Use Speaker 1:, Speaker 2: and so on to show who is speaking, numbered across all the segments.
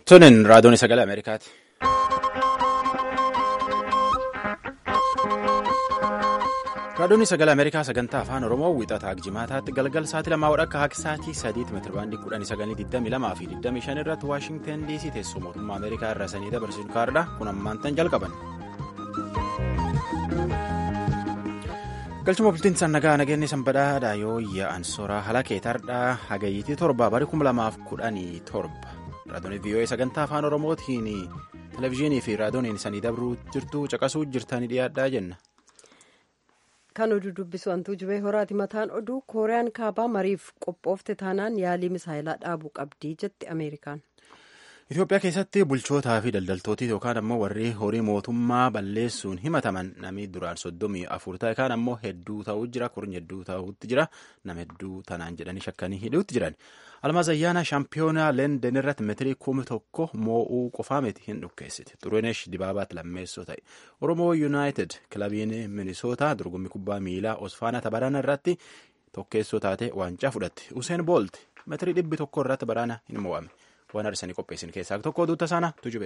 Speaker 1: Tunin raadiyoon sagalee Ameerikaati. Raadiyoon sagalee Ameerikaa sagantaa afaan Oromoo wiixataa jimaataatti galgal sa'aatii lamaa akka haqa sa'aatii sadiitti meetirabaandii kudhanii sagalii digdamii lamaa fi digdamii shan irratti Waashingtan DC teessoo mootummaa Ameerikaa irraa sanii dabarsuun kaardha kun ammaantan jalqaban. galchuma bultiin sannagaa nageenye sanbadhaadha yoo yaa'an soraa halakee tardhaa hagayyitii torba barii kuma lamaaf kudhanii torba raadiyoon vii'oo'ee sagantaa afaan oromootiin televezyiinii fi raadiyooniin sanii dabruu jirtu caqasuu jirtanii dhiyaadhaa jenna.
Speaker 2: kan oduu dubbisu hantuu jibee horaati mataan oduu kooriyaan kaabaa mariif qophoofte taanaan yaalii misaayilaa dhaabuu qabdii jetti ameerikaan.
Speaker 1: Itoophiyaa keessatti bulchootaa fi daldaltootii yookaan ammoo warri horii mootummaa balleessuun himataman namni duraan soddomii afur ta'e kaan ammoo hedduu ta'uu jira kurni hedduu ta'uutti jira nama hedduu tanaan jedhanii shakkanii hidhuutti jiran almaaz ayyaana shaampiyoonaa leenden irratti meetirii kumi tokko moo'uu qofaa miti hin dhukkeessite xuruneesh dibaabaatti lammeessoo ta'e oromoo yuunaayitid kilabiin minisootaa dorgommii kubbaa miilaa osfaanaa tabarana irratti tokkeessoo taate waancaa fudhatte useen boolt meetirii dhibbi tokko irratti baraana hin moo'ame. waan arsanii qopheessin keessaa tokko duuta sana tujube.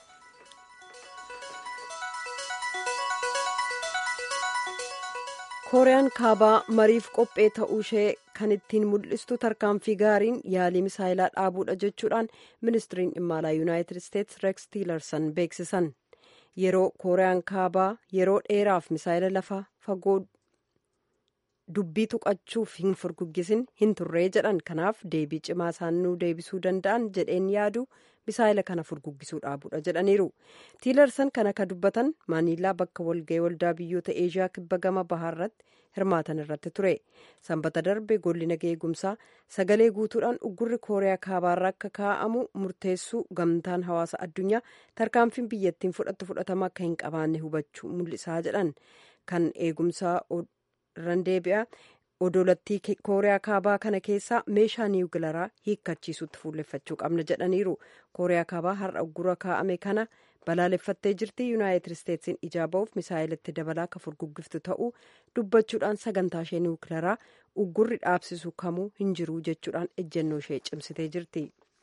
Speaker 2: kooriyaan kaabaa mariif qophee ta'uu ishee kan ittiin mul'istu tarkaanfii gaariin yaalii misaayilaa dhaabuudha jechuudhaan ministiriin dhimma alaa yuunaayitid isteetsi reeks tiilarsan beeksisan yeroo kooriyaan kaabaa yeroo dheeraaf misaayila lafa fagoo dubbii tuqachuuf hin furguggisin hin turree jedhan kanaaf deebii cimaa isaan nu deebisuu danda'an jedheen yaadu misaayila kana furguggisuu dhaabuudha jedhaniiru tiilarsan kan akka dubbatan maaniilaa bakka walga'ii waldaa biyyoota eeshiyaa kibba gama bahaarratti hirmaatan irratti ture sanbata darbe golli nagaa eegumsaa sagalee guutuudhaan uggurri kooriyaa kaabaarraa akka kaa'amu murteessuu gamtaan hawaasa addunyaa tarkaanfiin biyyattiin fudhattu fudhatama akka hin qabaanne hubachuu mul'isaa jedhan kan eegumsaa irraan deebi'a odolattii kooriyaa kaabaa kana keessaa meeshaa niwukilaraa hiikkachiisutti fuulleffachuu qabna jedhaniiru kooriyaa kaabaa har'a uggura kaa'ame kana balaaleffattee jirti yuunaayitid isteetsiin ijaa ba'uuf misaayilatti dabalaa akka furguggiftu ta'uu dubbachuudhaan sagantaa ishee niwukilaraa uggurri dhaabsisu kamuu hin jiru jechuudhaan ejjennoo ishee cimsitee jirti.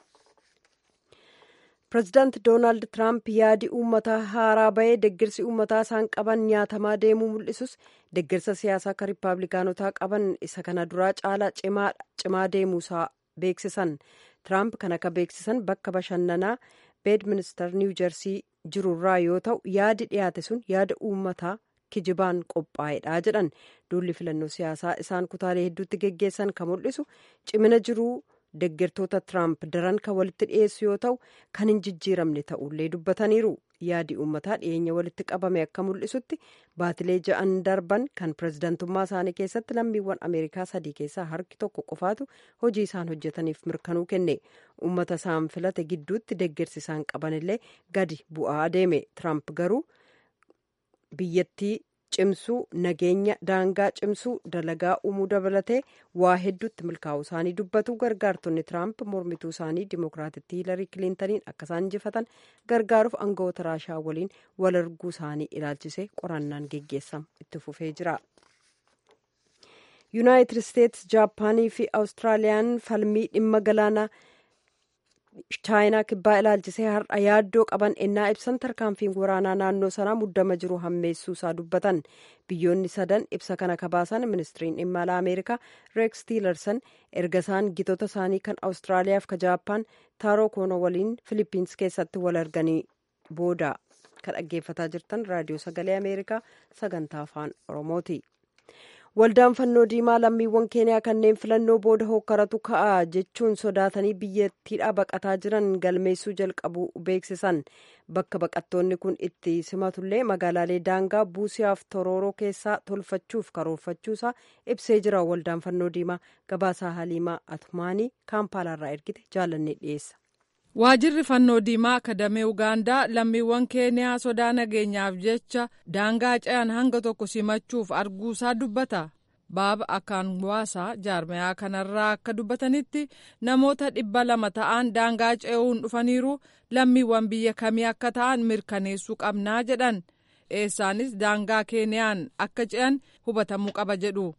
Speaker 2: pireezidaanti doonaald tiraamp yaadi uummataa haaraa bahee deeggarsi uummataa isaan qaban nyaatamaa deemuu mul'isus deeggarsa siyaasaa akka riippaabilikaanotaa qaban isa kana duraa caalaa cimaa deemuusaa beeksisan tiraamp kan akka beeksisan bakka bashannanaa beedministar niiw jersii jirurraa yoo ta'u yaadi dhiyaate sun yaada uummataa kijibaan qophaa'edha jedhan duulli filannoo siyaasaa isaan kutaalee hedduutti geggeessan kan mul'isu cimina jiruu. deeggartoota tiraamp daran kan walitti dhiyeessu yoo ta'u kan hin jijjiiramne ta'ullee dubbataniiru yaadi uummataa dhiyeenya walitti qabame akka mul'isutti baatilee ja'an darban kan pireezidantummaa isaanii keessatti lammiiwwan ameerikaa sadii keessaa harki tokko qofaatu hojii isaan hojjetaniif mirkanuu kenne uummata isaan filate gidduutti deeggarsi isaan qabanillee gadi bu'aa adeeme tiraamp garuu biyyattii cimsuu nageenya daangaa cimsuu dalagaa uumuu dabalatee waa hedduutti milkaa'uu isaanii dubbatu gargaartonni tiraamp mormituu isaanii dimookiraatitti hiilarii kiliintaniin akka isaan injifatan gargaaruuf aangawoota raashaa waliin wal arguu isaanii ilaalchisee qorannaan geggeessamu itti fufee jira. yuunaayitid isteetsi jaapaanii fi awustiraaliyaan falmii dhimma galaanaa chaayinaa kibbaa ilaalchisee har'a yaaddoo qaban ennaa ibsan tarkaanfiin waraanaa naannoo sanaa muddama jiru hammeessuu isaa dubbatan biyyoonni sadan ibsa kana kabaasan ministiriin dhimma alaa ameerikaa reeks tiilarsan erga isaan gitoota isaanii kan awustiraaliyaaf ka jaappaan taaroo koonoo waliin filipiins keessatti wal arganii booda kan dhaggeeffataa jirtan raadiyoo sagalee ameerikaa sagantaa afaan oromooti. waldaan fannoo diimaa lammiiwwan keeniyaa kanneen filannoo booda hookkaratu ka'a jechuun sodaatanii biyyattiidhaa baqataa jiran galmeessuu jalqabu beeksisan bakka baqattoonni kun itti simatullee magaalaalee daangaa buusiyaaf torooroo keessaa tolfachuuf karoorfachuusaa ibsee jira waldaan fannoo diimaa gabaasaa haliimaa atumaanii kaampaalaarraa ergite jaalannee dhiyeessa.
Speaker 3: waajirri fannoo diimaa akadamee ugaandaa lammiiwwan keeniyaa sodaa nageenyaaf jecha daangaa ce'an hanga tokko simachuuf arguusaa dubbata baaba akaanwaasaa jaarmayaa kanarraa akka dubbatanitti namoota dhibba lama ta'an daangaa ce'uun dhufaniiru lammiiwwan biyya kamii akka ta'an mirkaneessuu qabnaa jedhan eessaanis daangaa keeniyaan akka ce'an hubatamuu qaba jedhu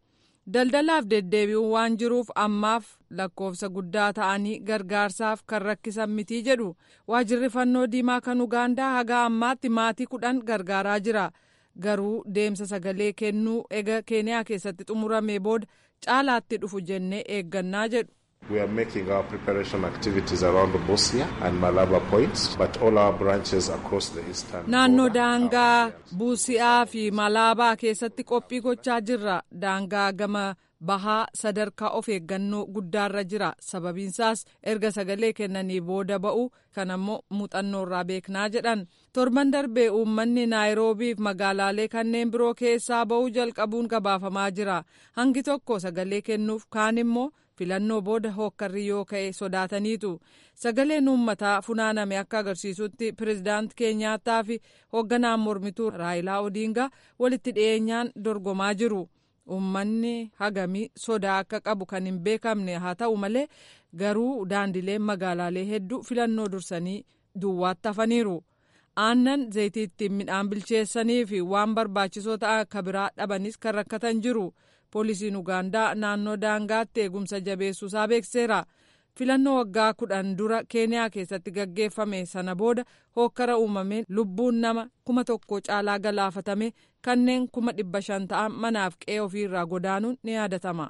Speaker 3: daldalaaf deddeebi'uun waan jiruuf ammaaf lakkoofsa guddaa ta'anii gargaarsaaf kan rakkisan mitii jedhu waajirri fannoo diimaa kan ugaandaa haga ammaatti maatii kudhan gargaaraa jira garuu deemsa sagalee kennuu ega keeniyaa keessatti xumuramee booda caalaatti dhufu jennee eeggannaa jedhu.
Speaker 4: We are making our preparation activities around Bosnia and Malaba points, but all our branches across the eastern
Speaker 3: Naannoo daangaa Buusi'aa fi Malaabaa keessatti qophii gochaa jirra. Daangaa gama bahaa sadarkaa of eeggannoo guddaarra jira. Sababiinsaas erga sagalee kennanii booda ba'u kan ammoo muuxannoorraa beeknaa jedhan. Torban darbee uummanni Naayiroobii fi magaalaalee kanneen biroo keessaa ba'uu jalqabuun gabaafamaa jira. Hangi tokko sagalee kennuuf kaan immoo filannoo booda hookkarri yoo ka'e sodaataniitu sagaleen uummataa funaaname akka agarsiisutti pirezidaanti keenyaataa fi hoogganaan mormituu raayilaa odiingaa walitti dhiyeenyaan dorgomaa jiru uummanni hagamii sodaa akka qabu kan hin beekamne haa ta'u malee garuu daandileen magaalaalee hedduu filannoo dursanii duwwaatti hafaniiru. aannan zayitiitti midhaan bilcheessanii fi waan barbaachisoo ta'an akka biraa dhabanis kan rakkatan jiru. poolisiin ugaandaa naannoo daangaatti eegumsa jabeessuusaa beekseera filannoo waggaa kudhan dura keeniyaa keessatti gaggeeffame sana booda hookkara uumameen lubbuun nama kuma tokko caalaa galaafatame kanneen kuma dhibba shan ta'an manaaf qe'ee ofiirraa godaanuun ni yaadatama.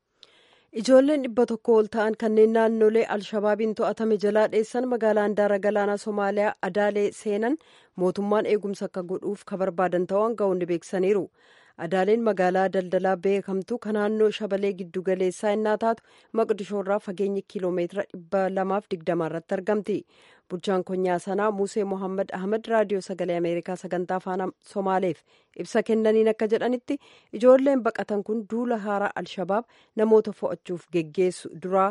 Speaker 2: ijoolleen dhibba tokko ol ta'an kanneen naannolee alshabaabiin to'atame jalaa dheessan magaalaa handaara galaanaa somaaliyaa adaalee seenan mootummaan eegumsa akka godhuuf ka barbaadan ta'uu aangawoonni beeksisaniiru. adaaleen magaalaa daldalaa beekamtu kan naannoo shabalee giddu galeessaa innaa taatu maqdishoorraa fageenya kiiloomeetira dhibba lamaaf digdama irratti argamti bulchaan konyaa sanaa musee mohammad ahmed raadiyoo sagalee ameerikaa sagantaa afaan somaaleef ibsa kennaniin akka jedhanitti ijoolleen baqatan kun duula haaraa alshabaab namoota fo'achuuf geggeessu duraa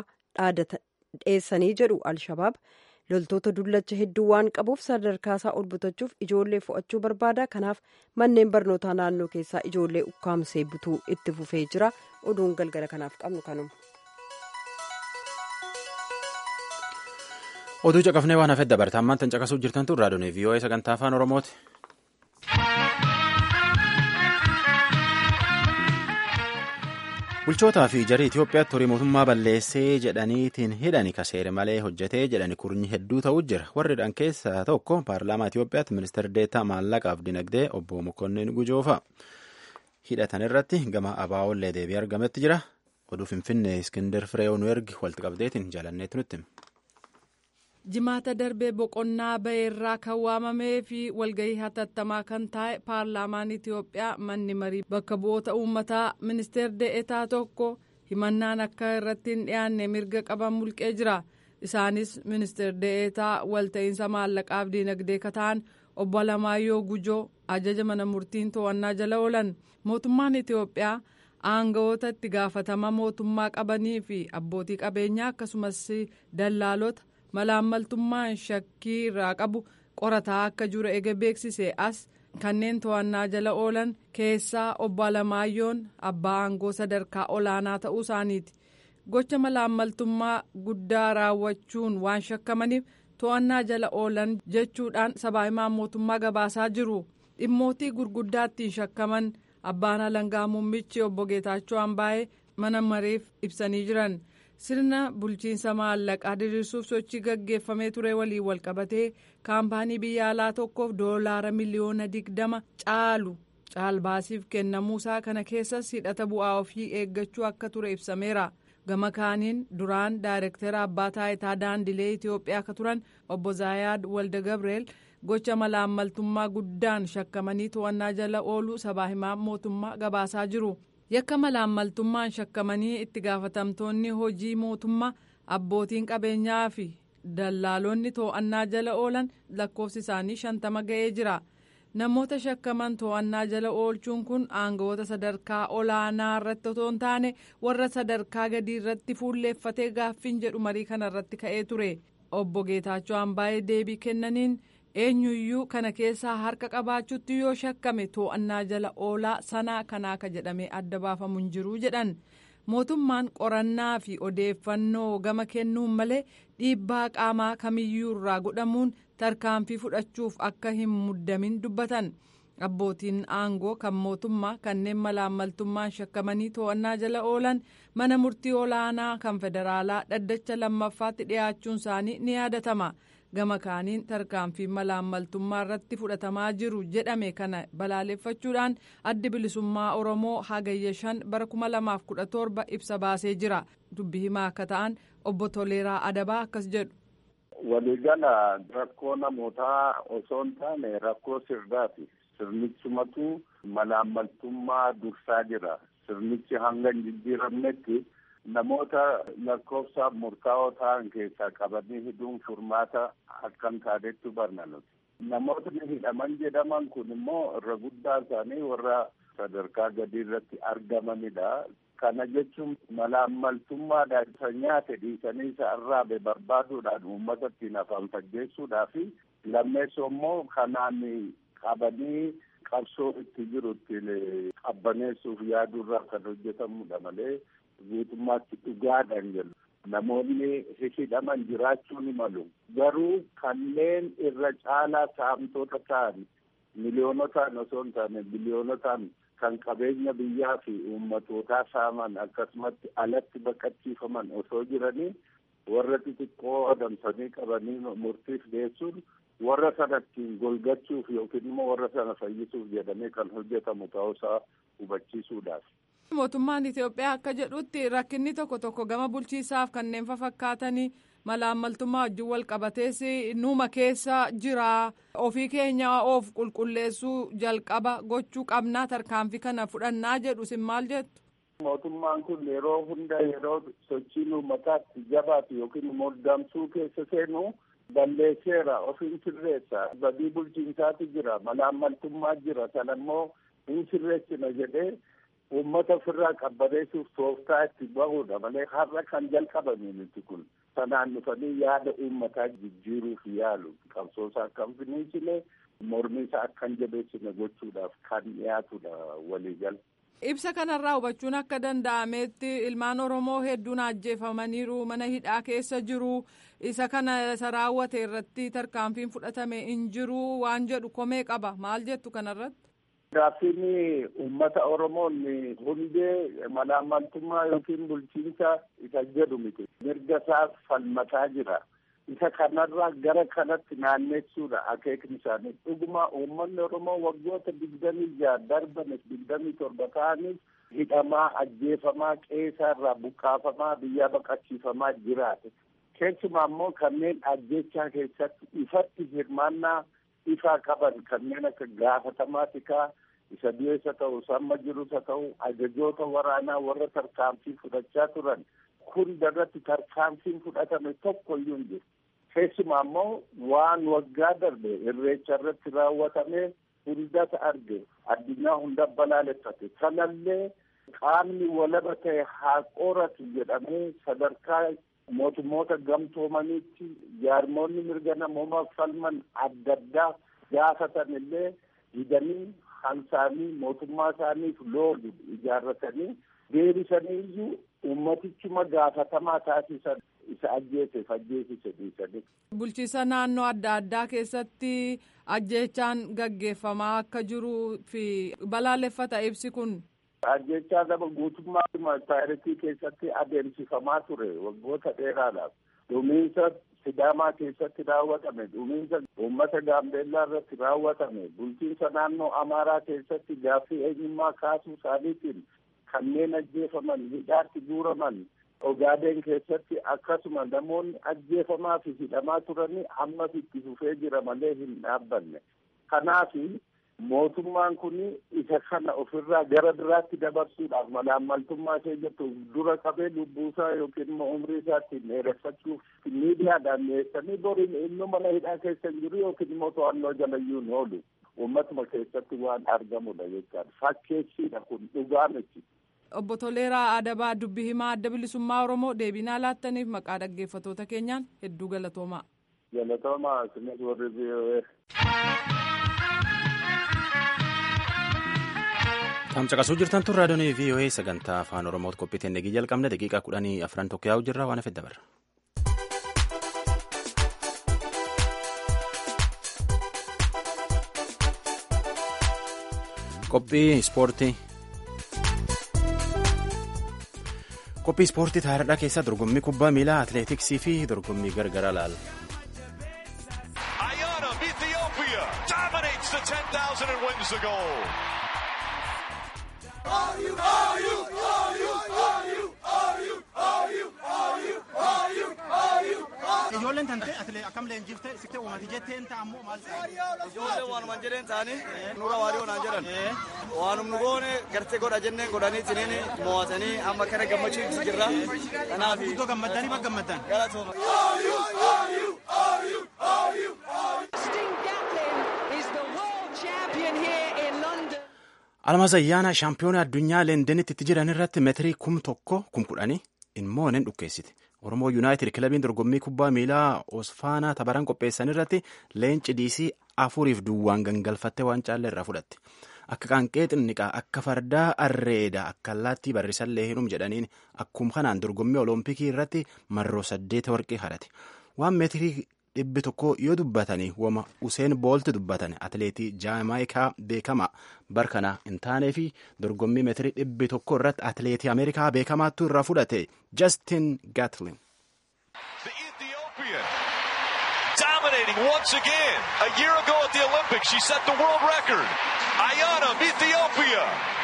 Speaker 2: dheessanii jedhu alshabaab loltoota dullacha hedduu waan qabuuf sadarkaasaa ol butachuuf ijoollee fo'achuu barbaada kanaaf manneen barnootaa naannoo keessaa ijoollee ukkaamsee butuu itti fufee jira oduun galgala kanaaf qabnu kanuma.
Speaker 1: oduu caqafnee waan hafeef dabarta ammaan tan caqasuuf jirtan tun raadiyoon vii'oo'ee sagantaa afaan oromooti. bulchootaa fi jarii Itoophiyaatti horii mootummaa balleessee jedhaniitiin hidhani kaseere malee hojjetee jedhani kurnyi hedduu ta'uu jira warridhaan keessaa tokko paarlaamaa Itoophiyaatti ministeera deetaa maallaqaaf dinagdee obbo Mokonnin Gujoofa hidhatan irratti gama abaa'ollee deebii argametti jira oduu finfinnee iskindar fireew nu ergi walitti qabdeetiin jaalanneetti nutti.
Speaker 3: jimaata darbee boqonnaa ba'eerraa kan waamamee fi walgahii hatattamaa kan taa'e paarlaamaan itiyoophiyaa manni marii bakka bu'oota uummataa ministeer deetaa tokko himannaan akka irratti hin dhiyaanne mirga qaban mulqee jira isaanis ministeer deetaa walta'iinsa maallaqaaf diinagdee kataan obbo Alamaayyoo Gujoo ajaja mana murtiin to'annaa jala oolan mootummaan itiyoophiyaa aangawoota itti gaafatama mootummaa qabanii fi abbootii qabeenyaa akkasumas dallaalota. malaammaltummaan shakkii irraa qabu qorataa akka jiru ega beeksise as kanneen to'annaa jala oolan keessaa obbo Alamaayyoon abbaa aangoo sadarkaa olaanaa ta'uu isaaniiti gocha malaammaltummaa guddaa raawwachuun waan shakkamaniif to'annaa jala oolan jechuudhaan sabaahimaan mootummaa gabaasaa jiru dhimmootii gurguddaattiin shakkaman abbaan alangaa muummichi obbo Geetaachoo Ambaayee mana mareef ibsanii jiran. sirna bulchiinsa maallaqaa diriirsuuf sochii gaggeeffamee ture waliin walqabatee kaampaanii biyya alaa tokkoof doolaara miliyoona digdama caalu caalbaasiif kennamuusaa kana keessas hidhata bu'aa ofii eeggachuu akka ture ibsameera gama kaaniin duraan daayirektara abbaa taayitaa daandilee itiyoophiyaa akka turan obbo zaayaad walda gabreel gocha malaammaltummaa guddaan shakkamanii to'annaa jala ooluu sabaa himaa mootummaa gabaasaa jiru. yakka malaammaltummaan shakkamanii itti gaafatamtoonni hojii mootummaa abbootiin qabeenyaa fi dallaalonni to'annaa jala oolan lakkoofsi isaanii shantama ga'ee jira namoota shakkaman to'annaa jala oolchuun kun aangawoota sadarkaa olaanaa irratti otoo hin taane warra sadarkaa gadii irratti fuulleeffatee gaaffiin jedhu marii kana irratti ka'ee ture obbo Geetaachoo Ambaayee deebii kennaniin. eenyuyyuu kana keessaa harka qabaachuutti yoo shakkame to'annaa jala oolaa sanaa kanaa ka jedhamee adda baafamu hin jiru jedhan mootummaan qorannaa fi odeeffannoo gama kennuun malee dhiibbaa qaamaa kamiyyuu irraa godhamuun tarkaanfii fudhachuuf akka hin muddamin dubbatan abbootiin aangoo kan mootummaa kanneen malaammaltummaan shakkamanii to'annaa jala oolan mana murtii olaanaa kan federaalaa dhaddacha lammaffaatti dhiyaachuun isaanii ni yaadatama gama kaaniin tarkaanfii malaammaltummaa irratti fudhatamaa jiru jedhame kana balaaleffachuudhaan addi bilisummaa oromoo hagayya shan bara 2017 ibsa baasee jira dubbi himaa akka ta'an obbo Toleeraa Adabaa akkas jedhu.
Speaker 5: waliigala rakkoo namootaa osoo hin taane rakkoo sirnaati. sirnichumatu malaammaltummaa dursaa jira sirnichi hanga hin jijjiiramnetti namoota lakkoofsaaf murtaa'oo ta'an keessaa qabanii hidhuun furmaata akka hin taanetti hubanna nuti namootni hidhaman jedhaman kun immoo irra guddaa isaanii warra sadarkaa gadii irratti argamanidha kana jechuun malaammaltummaadhaan isa nyaate dhiisanii isa arraabe barbaaduudhaan uummata ittiin afaan faggeessuudhaa fi lammeessoo immoo kanaan qabanii qabsoo itti jiru ittiin qabbaneessuuf yaadurraa kan hojjetamudha malee guutummaatti dhugaadhaan jedhu namoonni hidhaman jiraachuu ni malu garuu kanneen irra caalaa saamtota ta'an miliyoonotaan osoo hin taane biliyoonotaan kan qabeenya biyyaa fi uummatootaa saaman akkasumatti alatti baqachiifaman osoo jiranii warra xixiqqoo adamsanii qabanii murtiif geessuun warra sana ittiin golgachuuf yookiin immoo warra sana fayyisuuf jedhamee kan hojjetamu ta'uusaa hubachiisuudhaaf.
Speaker 3: Mootummaan Itoophiyaa akka jedhutti rakkinni tokko tokko gama bulchiisaaf kanneen fakkaatanii malaammaltummaa wajjin wal qabatees nuuma keessa jira ofii keenya of qulqulleessuu jalqaba gochuu qabnaa tarkaanfii kana fudhannaa jedhu isin maal jettu.
Speaker 5: Mootummaan kun yeroo hunda yeroo sochiin uummataatti jabaatu yookiin immoo damsuu keessa seenu balleesseera ofiin sirreessa badii bulchiinsaatu jira malaammaltummaa jira sana immoo hin sirreessina jedhee uummata ofirraa qabbaneessuuf tooftaa itti bahudha malee har'a kan jalqabame miti kun sanaan dhufanii yaada uummataa jijjiiruuf yaalu qabsoosaa akka hin finiisine mormiisaa akka hin jabeessine gochuudhaaf kan dhiyaatudha waliigal.
Speaker 3: Ibsa kanarraa hubachuun akka danda'ametti ilmaan Oromoo hedduun ajjeefamaniiru mana hidhaa keessa jiru isa kana isa raawwate irratti tarkaanfiin fudhatame hin jiru waan jedhu komee qaba maal jettu kanarratti.
Speaker 5: Gaaffiin uummata Oromoon hundee malaammaltummaa yookiin bulchiinsa isa jedhu miti. Mirga isaa falmataa jira. Isa kanarraa gara kanatti naannessuudha akeekni isaanii. Dhuguma uummanni Oromoo waggoota digdamii jaha darbanis digdamii torba ta'anis hidhamaa, ajjeefamaa, qeesaarraa buqqaafamaa, biyyaa baqachiifamaa jiraate. Keessumaa immoo kanneen ajjechaa keessatti ifatti hirmaannaa ifaa qaban kanneen akka gaafatamaa tikaa isa du'eessa ta'u samma jirus haa ta'u ajajoota waraanaa warra tarkaanfii fudhachaa turan hunda irratti tarkaanfiin fudhatame tokko iyyuu hin jiru. Keessumaa immoo waan waggaa darbe irreecha irratti raawwatame hundata arge addunyaa hunda balaaleffate sanallee qaamni walaba ta'e haa qoratu jedhamee sadarkaa mootummoota gamtoomaniitti jaarmoonni mirga namoomaa falman adda addaa gaafatan illee didanii hansaanii mootummaa isaaniif loolu ijaarratanii deebisanii iyyuu ummatichuma gaafatamaa taasisan isa ajjeeseef ajjeesise dhiisanii.
Speaker 3: Bulchiisa naannoo adda addaa keessatti ajjeechaan gaggeeffamaa akka jiruu fi balaaleffata ibsi kun.
Speaker 5: Ajjechaa nama guutummaa taayireetii keessatti adeemsifamaa ture waggoota dheeraadhaaf. Dhumiinsa Sidaamaa keessatti raawwatame, dhumiinsa uummata Gaambeellaa irratti raawwatame, bulchiinsa naannoo Amaaraa keessatti gaaffii eenyummaa kaasuu isaaniitiin kanneen ajjeefaman, hidhaatti guuraman, Ogaadeen keessatti akkasuma namoonni ajjeefamaa fi hidhamaa turanii ammas itti fufee jira malee hin dhaabbanne. Kanaaf mootummaan kun isa kana ofirraa gara biraatti dabarsuudhaaf malaammaltummaa ishee jettu dura qabee lubbuusaa yookiin immoo umrii isaa ittiin dheereffachuuf miidiyaadhaan dhiyeessanii boriin inni mana hidhaa keessa hin jiru yookiin immoo to'annoo jalayyuu hin oolu. Uummatuma keessatti waan argamudha jechaadha. Fakkeessiidha kun dhugaa miti.
Speaker 3: Obbo Toleeraa Adabaa dubbi himaa adda bilisummaa Oromoo deebinaa laattaniif maqaa dhaggeeffattoota keenyaan hedduu galatoomaa.
Speaker 5: Galatoomaa isinis warri VOA.
Speaker 1: Tamcaqasuu jirtan tun raadiyoon VOA sagantaa afaan Oromootti qophiiteen nagii jalqabne daqiiqaa kudhanii afran tokko yaa'u jirra waan hafe dabarra. qophii ispoortii qophii ispoortii taariidhaa keessa dorgommii kubbaa miilaa atileetiksii fi dorgommii gargaraa laala.
Speaker 6: Ayana of Ethiopia dominates the 10,000 and wins the gold.
Speaker 7: Ijoolleen tante akkam leenjiftee siktee uumati jetteen taa'ammoo maal
Speaker 8: Ijoolleen waanuma jedheen ta'anii nurra waariyoo naan jedhan waanum nu goone gartee godha jenneen godhanii tiniin mo'atanii amma kana gammachiisu jirra. Kanaaf
Speaker 7: Iddoo gammaddanii bakka gammaddan.
Speaker 8: galatooma.
Speaker 9: Justin Gatlin is the world champion here in London.
Speaker 1: Almaaz ayyaana shaampiyoona addunyaa leendenitti itti jiran irratti meetirii kum tokko kum kudhanii immoo nin dhukkeessite. Oromoo Yuunaayitid kilabiin dorgommii kubbaa miilaa Osfaanaa tabaran qopheessan irratti leenci diisii afuriif duwwaan gangalfattee waan caallee irraa fudhatte. Akka qaanqee xinniqaa akka fardaa arreeda akka allaattii barrisallee hinum jedhaniin akkuma kanaan dorgommii olompikii irratti marroo saddeet warqii hadhate. Waan meetirii dhibbi tokko yoo dubbatanii wama Useen Boolti dubbatan atileetii Jaamaayikaa beekamaa barkana hin taanee fi dorgommii meetirii dhibbi tokko irratti atileetii Ameerikaa beekamaattu irraa fudhate Justin Gatlin.
Speaker 6: The Ethiopian dominating once again. A year ago at the Olympics, she set the world record. Ayana of Ethiopia.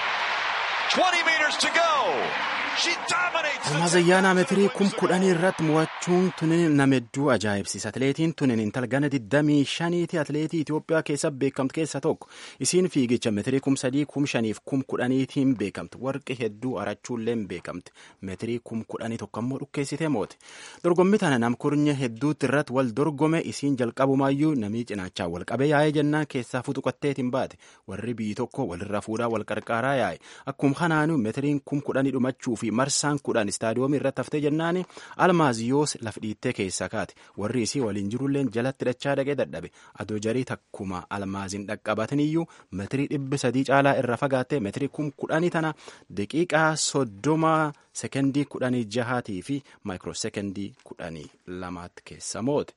Speaker 6: 20 meters to go. She dominates the
Speaker 1: Almaaz ayyaanaa meetirii kum kudhanii irratti mo'achuun tunin nama hedduu ajaa'ibsiisa. Atileetiin tunin intala gana 25ti atileetii Itoophiyaa keessa beekamtu keessa tokko. Isiin fiigicha meetirii kum sadii kum shaniif kum kudhaniitiin beekamti. Warqi hedduu arachuullee beekamti. Meetirii kum kudhanii tokko ammoo dhukkeessitee moote. Dorgommii tana namkurnya hedduutti irratti wal dorgome isiin jalqabumaayyuu namii cinaachaa wal qabee yaa'ee jennaan keessaa futuqatteetiin baate. Warri biyyi tokko walirra fuudhaa wal qarqaaraa yaa'e. Akkuma kanaanuu meetiriin kum kudhanii dhumachuu fi marsaan kudhan istaadiyoomii irratti haftee jennaan almaaziyoos laf dhiittee keessaa kaate warri isii waliin jirulleen jalatti dachaa dhaqee dadhabe adoo jarii takkuma almaaziin dhaqqabataniyyuu meetirii dhibbi sadii caalaa irra fagaattee meetirii kum kudhanii tana daqiiqaa soddoma sekendii kudhanii jahaatii fi maayikiroo sekendii kudhanii lamaatti keessa moote.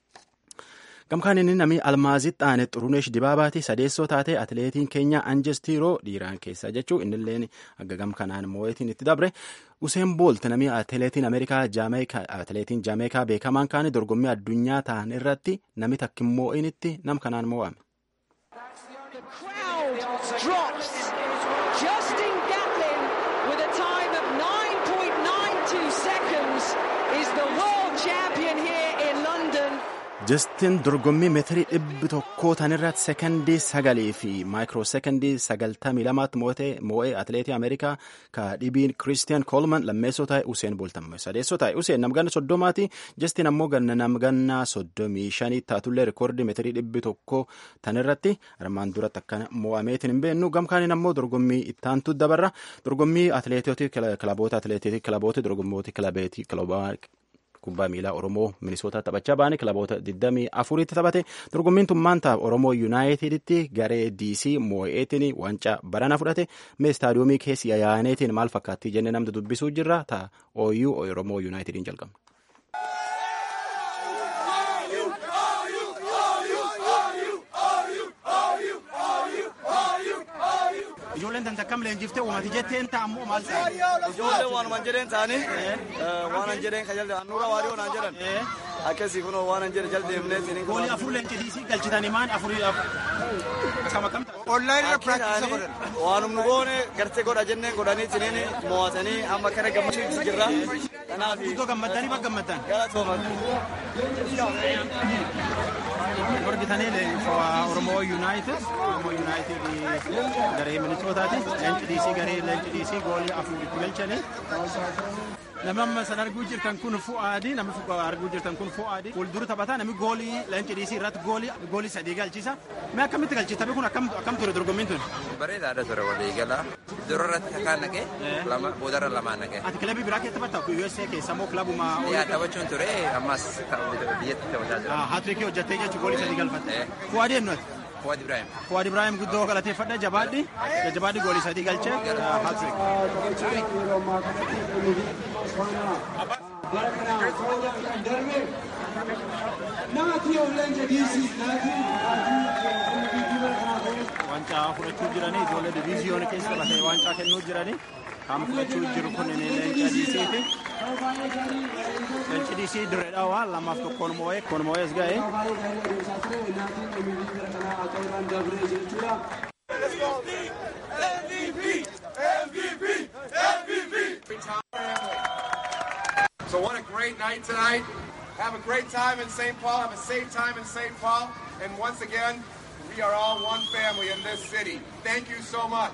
Speaker 1: Gamkaan inni namni almaazitti aane xuruneesh dibaabaati sadeessoo taate atileetiin keenya anjestiiroo dhiiraan keessaa jechuu innilleen akka gamkanaan moo'eetiin itti dabre Useen Boolt namni atileetiin Ameerikaa atileetiin Jaameekaa beekamaan kaane dorgommii addunyaa ta'an irratti namni takkin moo'initti nam kanaan moo'ame.
Speaker 9: The crowd drops. Justin Gatlin with a time of 9.92 seconds is the world champion here in London.
Speaker 1: Justin dorgommii meetirii dhibbi tokkoo tanirratti sekondii sagalii fi maayikiroo sekondii sagaltamii lamaatti moo'ee atileetii Ameerikaa ka dhibiin Kiristiyan Koolman lammeessoo taa'e Useen Booltamme sadeessoo taa'e Useen namganna soddomaati Justin ammoo ganna namganna soddomii shanii taatullee rikoordii meetirii dhibbi tokkoo tanirratti armaan duratti akkana moo'ameetiin hin beennu gamkaaniin ammoo dorgommii ittaantu dabarra dorgommii atileetoti kilaboota atileetii kilaboota dorgommoota kilabeetii kilabaa kubbaa miilaa Oromoo Minisootaa taphachaa baane kilaboota 24tti taphate dorgommiin tummaan ta'a Oromoo Yuunaayiteditti garee DC moo'eetiin wancaa barana fudhate mee istaadiyoomii keessi yaa'aneetiin maal fakkaatti jennee namni dubbisuu jirra ta'a OU Oromoo Yuunaayitediin jalqabna.
Speaker 7: Ijoolleen tante akkam leenjiftee uumati jetteen taa'ammoo maal
Speaker 8: Ijoolleen waanuma jedheen ta'anii waanan jedheen ka jalde nurra waariyoo naan jedhan akkasii kunoo waanan jedhe jaldeemnee tiniin
Speaker 7: Goolii afur leenci diisii galchitanii maan afurii akkam akkam ta'a.
Speaker 8: waanum nu goone gartee godha jenneen godhanii tiniin mo'atanii amma kana gammachiisu jirra. Kanaaf
Speaker 7: Iddoo gammaddanii bakka gammaddan.
Speaker 8: galatooma.
Speaker 7: Dorgitanii Oromoo Yuunaayitid Oromoo Yuunaayitid garee Minisootaati. Leenci diisii garee leenci diisii goolii afur itti galchanii. Namni amma san arguu jirtan kun Fu'aadi. Namni arguu jirtan kun Fu'aadi. Fuuldura taphataa namni goolii leenci diisii irratti goolii goolii sadii galchisa. Mee akkamitti galchi? Taphni kun akkam akkam ture dorgommiin tun?
Speaker 10: Bareedaadha ture walii galaa. Dura irratti takaan naqee lama boodarra lamaan naqee.
Speaker 7: Ati kilabii biraa keessa taphatta? USA keessa moo kilabuma?
Speaker 10: Yaa taphachuun ture ammas biyyatti taphataa jira.
Speaker 7: Haatiriikii hojjettee jechuun goolii sadii galfatte. Fu'aadi eenyuti?
Speaker 10: Fuwaad Ibrahim.
Speaker 7: Fuwaad Ibrahim guddoo galateeffadha jabaadhi. Jabaadhi goolii sadii galchee haatiriik.
Speaker 11: bara kana ta'uudhaan kan darbe naatii of leenca diisii naatii naatii bara kanaa ta'e.
Speaker 7: Waancaa fudhachuu jiranii ijoollee diviiziyoona keessa batee waancaa kennuu jiranii kan fudhachuu jiru kun leenca diisiiti. Leenci diisii dirreedha waan lamaaf tokkoon moo'ee kun moo'ees ga'ee.
Speaker 12: So what a great night tonight. Have a great time in St. Paul. Have a safe time in St. Paul. And once again, we are all one family in this city. Thank you so much.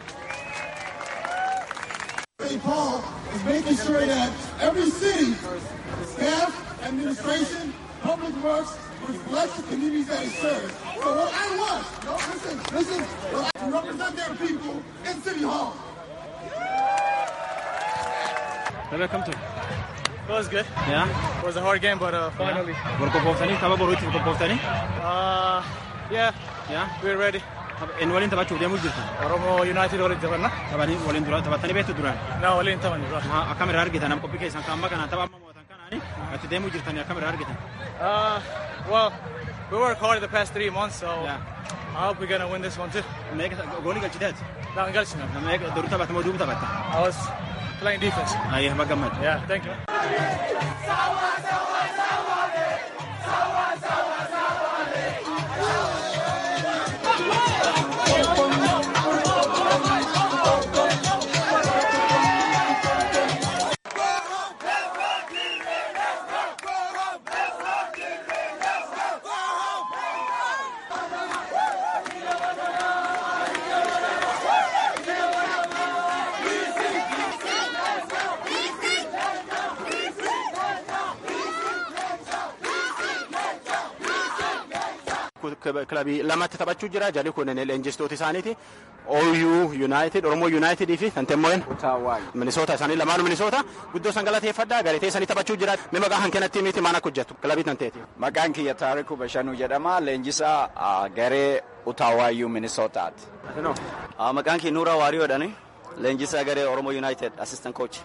Speaker 13: St. Paul is making sure that every city, staff, administration, public works, reflects the communities that it serves. So what I want, no, listen, listen, well, to represent their people in City Hall.
Speaker 7: Welcome to.
Speaker 14: It was good.
Speaker 7: Yeah.
Speaker 14: It was a hard game, but uh, finally.
Speaker 7: Gorgobooftanii tapha boruutti gorgobooftanii.
Speaker 14: Uh, yeah.
Speaker 7: Yeah.
Speaker 14: We're ready.
Speaker 7: Inni waliin taphachuuf deemuu jirta.
Speaker 14: Oromoo United waliin taphanna.
Speaker 7: Taphanii waliin dura taphattanii beektu duraan.
Speaker 14: Na waliin taphanni dura.
Speaker 7: Akkamirraa argitan amma qophii keessan kan amma kana tapha amma mootan kanaani itti deemuu jirtanii akkamirraa argitan.
Speaker 14: Uh, well, we worked hard the past three months, so
Speaker 7: Yeah.
Speaker 14: I hope we're gonna win this one too.
Speaker 7: Meeqa goolii galchiteeti?
Speaker 14: No, I'm galchina.
Speaker 7: Meeqa duruu taphatte moo duuba taphatte?
Speaker 14: I was playing defense.
Speaker 7: Ayyee gammadde.
Speaker 14: Yeah, thank you.
Speaker 1: kilabii lamatti taphachuu jira jalli kun leenjistoota isaaniiti OU United Oromoo United fi Santemmoen Minisoota isaanii lamaanuu Minisoota guddoo san galateeffadhaa galatee isaanii taphachuu jira mi maqaa hankenatti miti maana hojjetu kilabii tanteeti.
Speaker 15: Maqaan kiyya Taarikuu Bashanuu jedhama. Leenjisaa ah, garee Utaawaayuu Minisootaati.
Speaker 8: Maqaan kee Nuuraa Waariyoodhaani. Leenjisaa garee Oromoo United assistant coach.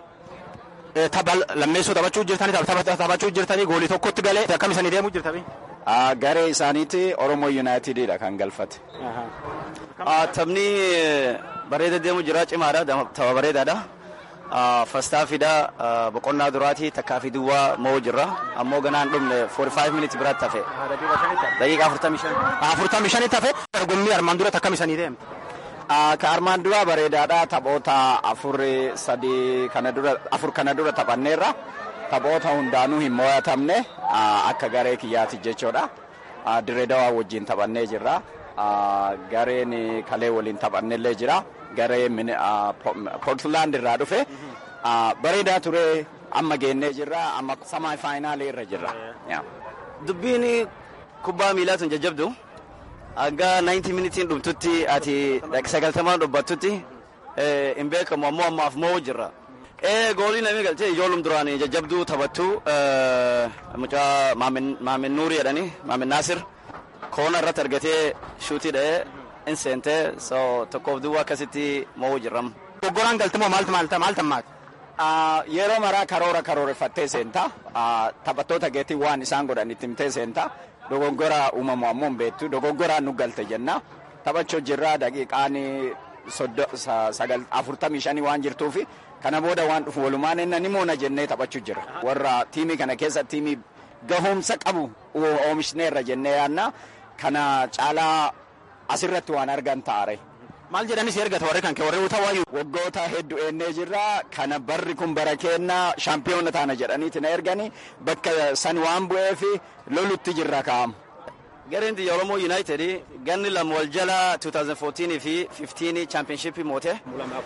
Speaker 1: Tapha lammeessoo taphachuu jirtanii tapha taphachuu jirtanii goolii tokkotti galee akkam isanii deemuu jirtanii.
Speaker 15: Ah, Garee isaaniiti Oromoo Yuunaayitididha kan galfate.
Speaker 8: Ah, Taphni eh, bareeda deemu jira cimaadha dama- tapha bareedaadha. Ah, Fastaafiidha ah, boqonnaa duraati takkaa fi duwwaa moo jirra ammoo ganaan dhumne 45 minutes biraatti hafe. Daqiiqaa 45.
Speaker 1: Afurtamii shanitti hafe dorgommii armaan duratti akkam isanii deemte.
Speaker 15: Ah, Ka armaan dura bareedaadha. Taphoota afur sadii kana dura afur kana dura taphanneerra. Taphoota hundaanuu hin mo'atamne ah, akka garee kiyyaati jechuudha. Ah, Dirree Dawaa wajjin taphannee jirra. Ah, Gareen kalee waliin taphannellee jira. Garee Mini- ah, Po- Portland irraa dhufe. Ah, Bareedaa ture amma geennee jirra. Amma samaa faayinaalii irra jirra. Yeah.
Speaker 8: Dubbiin kubbaa miilaa tun jajjabdu. Hanga 90 minitiin dhumtutti ati sagaltamaan dhubbattutti eh, hin beekamu ammoo ammaaf moo jirra. Eh, goolii namni galchee ijoollum duraan jajjabduu taphattu eh, mucaa Maamin Maamin Nuuri jedhani Maamin Naasir koona irratti argatee shuutii dha'ee hin seentee so tokkoof duwwaa akkasitti moo jirram.
Speaker 1: Doggoraan galtimoo maaltu maalta maalta maati.
Speaker 15: Ah, yeroo maraa karoora karooreffattee seenta. Ah, Taphattoota geetii waan isaan godhan itti himtee seenta. Dogoggora uumamu ammoo hin beektu. Dogoggora nu galte jenna. Taphachuu jirra daqiiqaan soddo- sa- sagal- afurtamii shanii waan jirtuufi kana booda waan dhufu walumaan inni ni moona jennee taphachuu jira. Warra tiimii kana keessa tiimii gahoomsa qabu oo- oomishneerra jennee yaanna. Kana caalaa asirratti waan argan taare.
Speaker 1: Maal jedhanis ergata warri kan kee warri utawaayyuu.
Speaker 15: Waggoota hedduu eennee jirra. Kana barri kun bara keenna shaampiyoona taana jedhaniiti na ergani. Bakka san waan bu'eef lolutti jirra kaa'amu.
Speaker 8: Gareen biyya Oromoo United ganni lama wal jala 2014 fi 15 championship moote.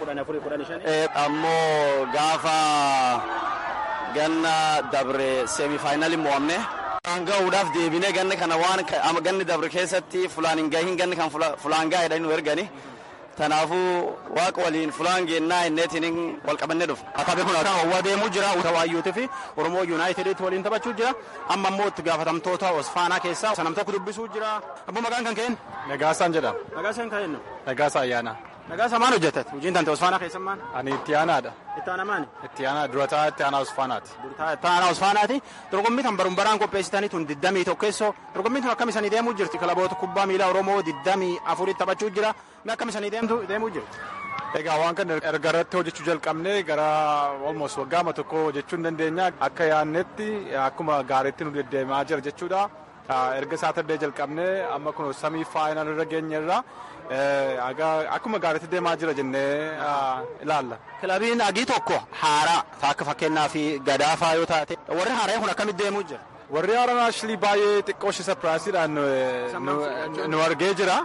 Speaker 8: Eh, ammoo gaafa ganna dabre semifaayinaalii mo'amne. Gahuudhaaf deebinee ganni kana waan ka- ama ganni dabre keessatti fulaan hin gahin ganni kan fula- fulaan gahe jedhanii nu ergani. Tanaafuu waaqa waliin fulaan geennaa inneetiin wal qabannee dhufu.
Speaker 1: Akaabee kun kan hawwa deemuu jira utawaayyuutii fi Oromoo Yuunaayitediitti waliin taphachuu jira. Amma immoo itti gaafatamtoota Osfaanaa keessaa sanam tokko dubbisuu jira. Abbo maqaan kan ka'een?
Speaker 16: Nagaasaan jedhama.
Speaker 1: Nagaasaan ka'een?
Speaker 16: Nagaasa ayyaana.
Speaker 1: Nagaasa maal hojjetat? Hojiin tante Osfaanaa keessan maal?
Speaker 16: Ani itti aanaadha.
Speaker 1: Itti aanaa maali?
Speaker 16: Itti aanaa durataa itti aanaa Osfaanaati.
Speaker 1: Itti aanaa Osfaanaati. Dorgommii tan baruun baraan qopheessitanii tun diddamii tokkeessoo. Dorgommiin tun akkam isanii deemuu jirti? Kilaboota kubbaa miilaa Oromoo diddamii afuritti taphachuu jira. Mee akkam isanii deemuu jirti?
Speaker 16: Egaa waan kana erga irratti hojjechuu jalqabnee gara almost waggaama tokko hojjechuu hin dandeenya. Akka yaadnetti akkuma gaariitti nu deddeemaa jira jechuudha. Erga saatardee jalqabnee amma kun samii faayinal irra geenyerra. Akkuma gaariitti deemaa jira jennee ilaalla.
Speaker 1: Kilabiin agii tokko haaraa akka fakkeenyaa fi gadaafaa yoo taate warri haaraan kun akkamitti deemuu jira?
Speaker 16: Warri haaraan ashilii baay'ee xiqqoo shi sapiraasiidhaan nu argee jira.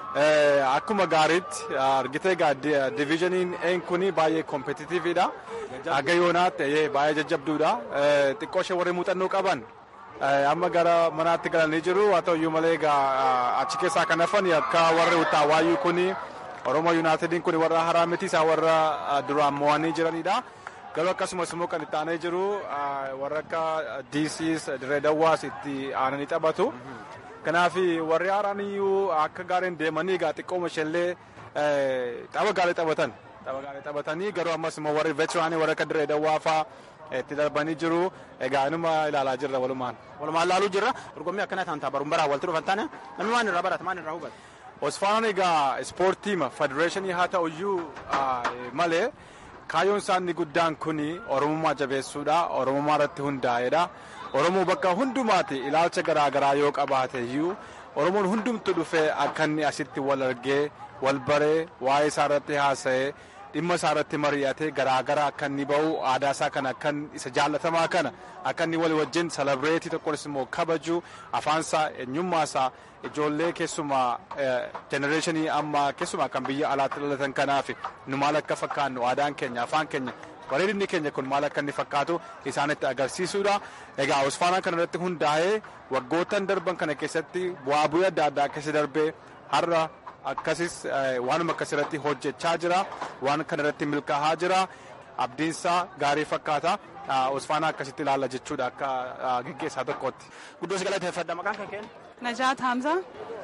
Speaker 16: Akkuma gaariitti argitee diviizhiniin een kuni baay'ee kompetitiividha. Aga yoonaatti baay'ee jajjabduudha. Xiqqoo ishee warri muuxannoo qaban amma gara manaatti galanii jiru haa ta'uyyuu malee achi keessaa kan hafan akka warri utaawaayyuu kuni Oromoo Yuunaayitediin kun warra haraa miti isaa warra duraan mo'anii jiranidha. Garuu akkasumas immoo kan itti aanee jiru warra akka DCs Dirree Dawwaas itti aananii taphatu. Kanaaf warri haaraan iyyuu akka gaariin deemanii egaa xiqqooma isheellee tapha gaarii taphatan. Tapha gaarii taphatanii garuu ammas immoo warri veetiraanii warra akka Dirree Dawwaa fa'aa itti darbanii jiru. Egaa inuma ilaalaa jirra walumaan.
Speaker 1: Walumaan ilaaluu jirra. Dorgommii akkana ta'an baruun baraa walitti dhufan taane namni waan irraa barata maal irraa hubata?
Speaker 16: Osfaanaan egaa ispoortiima federeeshinii haa ta'uyyuu malee kaayyoon isaanii guddaan kuni oromummaa jabeessuudha oromummaa irratti hundaa'edha oromoo bakka hundumaati ilaalcha garaagaraa yoo qabaate iyyuu oromoon hundumtu dhufee akka inni asitti wal argee wal baree waa'ee isaa irratti haasa'ee dhimma isaa irratti mari'atee garaagaraa akka inni ba'u aadaa isaa kana akka isa jaallatamaa kana akka inni walii wajjin salabreetii tokkonis immoo kabaju afaan isaa eenyummaa isaa ijoollee keessumaa jenereeshinii amma keessumaa kan biyya alaatti dhalatan kanaaf nu maal akka fakkaannu aadaan keenya afaan keenya bareedinni keenya kun maal akka inni fakkaatu isaanitti agarsiisuudha. Egaa Osfaanaan kana irratti hundaa'ee waggootan darban kana keessatti bu'aa bu'ii adda addaa keessa darbee har'a akkasis waanuma akkas irratti hojjechaa jira waan kana irratti milkaa'aa jira abdiinsaa gaarii fakkaata. Osfaanaa akkasitti ilaalla jechuudha akka gaggeessaa tokkotti.
Speaker 1: Guddoo si galateeffadha maqaan kan kennu.
Speaker 17: Najaat Hamza.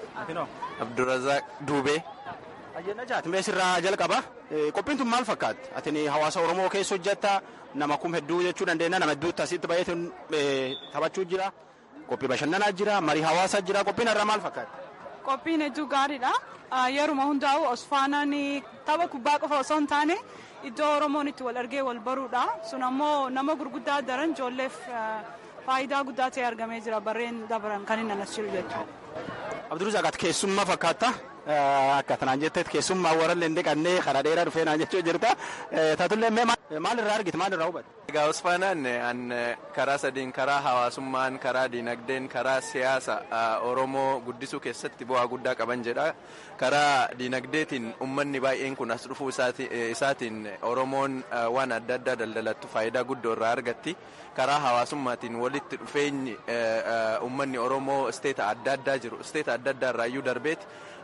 Speaker 8: Abdurazaq Duubee.
Speaker 1: Ayyee Najaat mee sirraa jalqaba. Qophiin tun maal fakkaatti? Ati hawaasa Oromoo keessa hojjetta nama kum hedduu jechuu dandeenya nama hedduutti asitti baay'ee taphachuu jira. Qophii bashannanaa jira marii hawaasaa jira qophiin irraa maal fakkaatti?
Speaker 17: Qophiin hedduu gaariidha. Yeruma hundaa'u Osfaanaan tapha kubbaa qofa osoo hin taane iddoo Oromoon itti wal argee wal baruudha. Sun ammoo nama gurguddaa daran ijoolleef faayidaa guddaa ta'e argamee jira barreen dabaran kan inni anas jiru jechuudha.
Speaker 1: Abduruu Zaqat keessummaa fakkaata. Akka tanaan jetteet keessummaa warallee hin dhiqannee karaa dheeraa dhufee naan jechuu jirta. Taatullee maal irraa argite maal irraa hubatte?
Speaker 18: Egaa Osfaanaan an karaa sadiin karaa hawaasummaan, karaa diinagdeen, karaa siyaasa Oromoo guddisuu keessatti bu'aa guddaa qaban jedha. Karaa diinagdeetiin uummanni baay'een kun as dhufuu isaatiin Oromoon waan adda addaa daldalattu faayidaa guddoo irraa argatti. Karaa hawaasummaatiin walitti dhufeenyi uummanni Oromoo isteeta adda addaa jiru. Isteeta adda addaa irraayyuu darbeeti.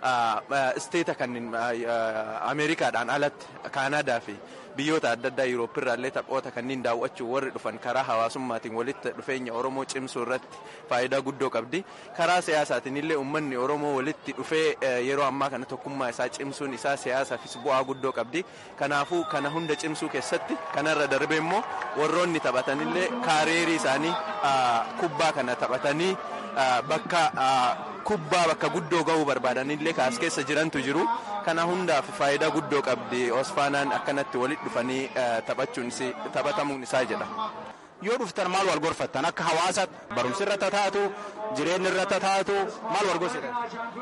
Speaker 18: isteeta kan ameerikaadhaan alatti kaanaadaa fi biyyoota adda addaa yuurooppirraa illee taphoota kanneen daawwachuu warri dhufan karaa hawaasummaatiin walitti dhufeenya oromoo cimsuu irratti faayidaa guddoo qabdi karaa siyaasaatiin illee uummanni oromoo walitti dhufee yeroo ammaa kana tokkummaa isaa cimsuun isaa siyaasaafis bu'aa guddoo qabdi kanaafuu kana hunda cimsuu keessatti kanarra darbe immoo warroonni taphatanillee kaareerii isaanii kubbaa kana taphatanii bakka kubbaa bakka guddoo ga'uu barbaadanillee kaas keessa jirantu jiru kana hundaaf faayidaa guddoo qabdi osfaanaan akkanatti walitti dhufanii taphachuun taphatamuun isaa jedha.
Speaker 1: Yoo dhuftan maal wal gorfattan akka hawaasa barumsi irratti taatu jireenyi irratti taatu maal wal gorsitan?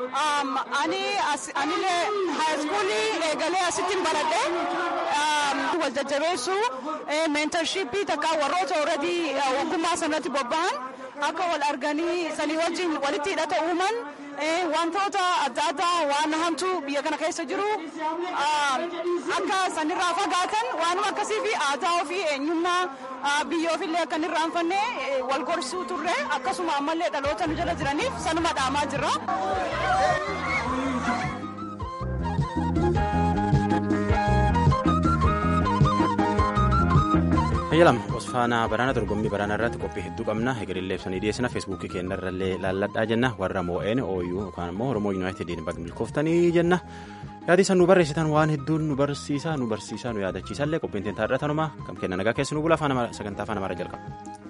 Speaker 17: Ani anillee haayiskuulii eegalee asittiin baradhee wal jajjabeessuu meentarshipii takka warroota already ogummaa sanatti bobba'an akka wal arganii sanii wajjin walitti hidhata uuman wantoota adda addaa waan hamtuu biyya kana keessa jiru akka sanirraa fagaatan waanuma akkasii fi aadaa ofii eenyummaa biyya ofiillee akka hin irraanfanne wal gorsuu turre akkasuma ammallee dhaloota nu jala jiraniif sanuma dhaamaa jirra.
Speaker 1: Hayyalam Osfaanaa baraana dorgommii baraana irratti qophii hedduu qabna egerillee ibsanii dhiyeessina feesbuukii keenya irrallee laalladhaa jenna warra moo'een ooyuu yookaan immoo oromoo yuunaayitediin bakka milkooftanii jenna yaadii san nu barreessitan waan hedduun nu barsiisa nu barsiisa nu yaadachiisallee qophiin teenta irra tanuma kam kenna nagaa keessi nu bula sagantaa afaan amaaraa jalqaba.